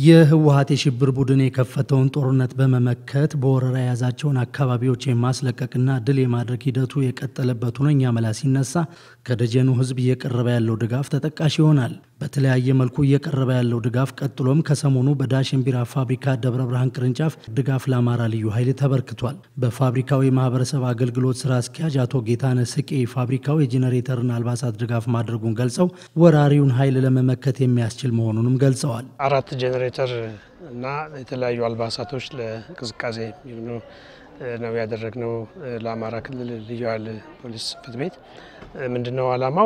የህወሀት የሽብር ቡድን የከፈተውን ጦርነት በመመከት በወረራ የያዛቸውን አካባቢዎች የማስለቀቅና ድል የማድረግ ሂደቱ የቀጠለበት ሁነኛ መላ ሲነሳ ከደጀኑ ህዝብ እየቀረበ ያለው ድጋፍ ተጠቃሽ ይሆናል። በተለያየ መልኩ እየቀረበ ያለው ድጋፍ ቀጥሎም ከሰሞኑ በዳሽን ቢራ ፋብሪካ ደብረ ብርሃን ቅርንጫፍ ድጋፍ ለአማራ ልዩ ኃይል ተበርክቷል። በፋብሪካው የማህበረሰብ አገልግሎት ስራ አስኪያጅ አቶ ጌታነህ ስቄ ፋብሪካው የጄኔሬተርና አልባሳት ድጋፍ ማድረጉን ገልጸው ወራሪውን ኃይል ለመመከት የሚያስችል መሆኑንም ገልጸዋል። አራት ጄኔሬተር እና የተለያዩ አልባሳቶች ለእንቅስቃሴ የሚሆኑ ነው ያደረግነው። ለአማራ ክልል ልዩ ኃይል ፖሊስ ጽሕፈት ቤት ምንድነው ዓላማው?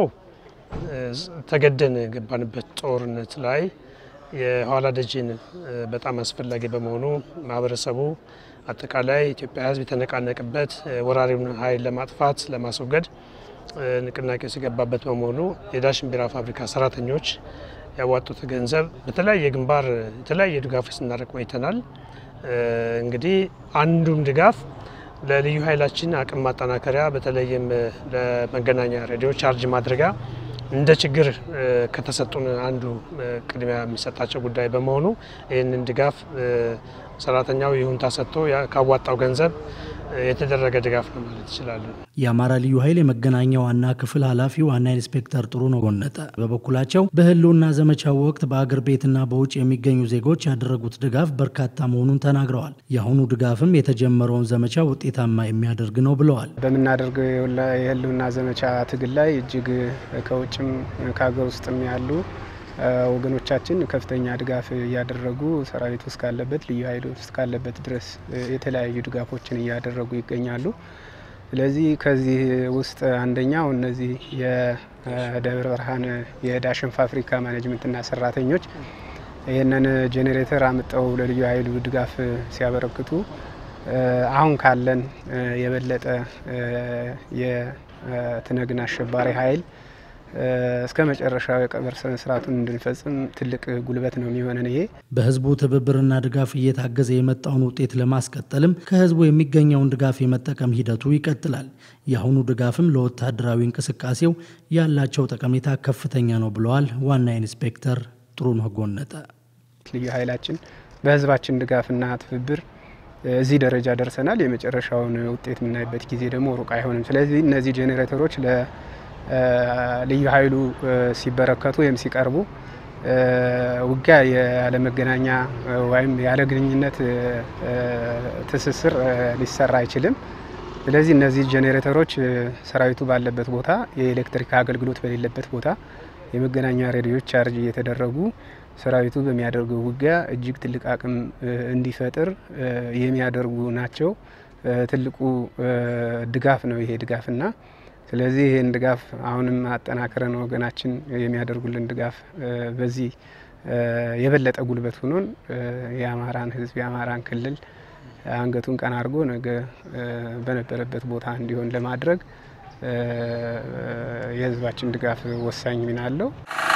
ተገደን የገባንበት ጦርነት ላይ የኋላ ደጅን በጣም አስፈላጊ በመሆኑ ማህበረሰቡ አጠቃላይ ኢትዮጵያ ሕዝብ የተነቃነቅበት ወራሪውን ኃይል ለማጥፋት ለማስወገድ ንቅናቄ ሲገባበት በመሆኑ የዳሽን ቢራ ፋብሪካ ሰራተኞች ያዋጡት ገንዘብ በተለያየ ግንባር የተለያየ ድጋፎች ስናደርግ ቆይተናል። እንግዲህ አንዱም ድጋፍ ለልዩ ኃይላችን አቅም ማጠናከሪያ በተለይም ለመገናኛ ሬዲዮ ቻርጅ ማድረጊያ እንደ ችግር ከተሰጡን አንዱ ቅድሚያ የሚሰጣቸው ጉዳይ በመሆኑ ይህንን ድጋፍ ሰራተኛው ይሁንታ ሰጥቶ ካዋጣው ገንዘብ የተደረገ ድጋፍ ነው ማለት ይችላሉ። የአማራ ልዩ ኃይል የመገናኛ ዋና ክፍል ኃላፊ ዋና ኢንስፔክተር ጥሩነህ ጎነጠ በበኩላቸው በህልውና ዘመቻው ወቅት በአገር ቤትና በውጭ የሚገኙ ዜጎች ያደረጉት ድጋፍ በርካታ መሆኑን ተናግረዋል። የአሁኑ ድጋፍም የተጀመረውን ዘመቻ ውጤታማ የሚያደርግ ነው ብለዋል። በምናደርገው የህልውና ዘመቻ ትግል ላይ እጅግ ከውጭም ከሀገር ውስጥም ያሉ ወገኖቻችን ከፍተኛ ድጋፍ እያደረጉ ሰራዊቱ እስካለበት ልዩ ኃይሉ እስካለበት ድረስ የተለያዩ ድጋፎችን እያደረጉ ይገኛሉ። ስለዚህ ከዚህ ውስጥ አንደኛው እነዚህ የደብረ ብርሃን የዳሽን ፋብሪካ ማኔጅመንትና ሰራተኞች ይህንን ጄኔሬተር አምጠው ለልዩ ኃይሉ ድጋፍ ሲያበረክቱ አሁን ካለን የበለጠ የትነግን አሸባሪ ኃይል እስከ መጨረሻው የቀብር ስነ ስርዓቱን እንድንፈጽም ትልቅ ጉልበት ነው የሚሆነን። ይሄ በህዝቡ ትብብርና ድጋፍ እየታገዘ የመጣውን ውጤት ለማስቀጠልም ከህዝቡ የሚገኘውን ድጋፍ የመጠቀም ሂደቱ ይቀጥላል። የአሁኑ ድጋፍም ለወታደራዊ እንቅስቃሴው ያላቸው ጠቀሜታ ከፍተኛ ነው ብለዋል ዋና ኢንስፔክተር ጥሩነህ ጎነጠ። ልዩ ኃይላችን በህዝባችን ድጋፍና ትብብር እዚህ ደረጃ ደርሰናል። የመጨረሻውን ውጤት የምናይበት ጊዜ ደግሞ ሩቅ አይሆንም። ስለዚህ እነዚህ ጄኔሬተሮች ለ ልዩ ኃይሉ ሲበረከቱ ወይም ሲቀርቡ ውጊያ ያለ መገናኛ ወይም ያለ ግንኙነት ትስስር ሊሰራ አይችልም። ስለዚህ እነዚህ ጄኔሬተሮች ሰራዊቱ ባለበት ቦታ የኤሌክትሪክ አገልግሎት በሌለበት ቦታ የመገናኛ ሬዲዮች ቻርጅ እየተደረጉ ሰራዊቱ በሚያደርገው ውጊያ እጅግ ትልቅ አቅም እንዲፈጥር የሚያደርጉ ናቸው። ትልቁ ድጋፍ ነው ይሄ ድጋፍና ስለዚህ ይህን ድጋፍ አሁንም አጠናክረን ወገናችን የሚያደርጉልን ድጋፍ በዚህ የበለጠ ጉልበት ሆኖን የአማራን ሕዝብ የአማራን ክልል አንገቱን ቀና አድርጎ ነገ በነበረበት ቦታ እንዲሆን ለማድረግ የሕዝባችን ድጋፍ ወሳኝ ሚና አለው።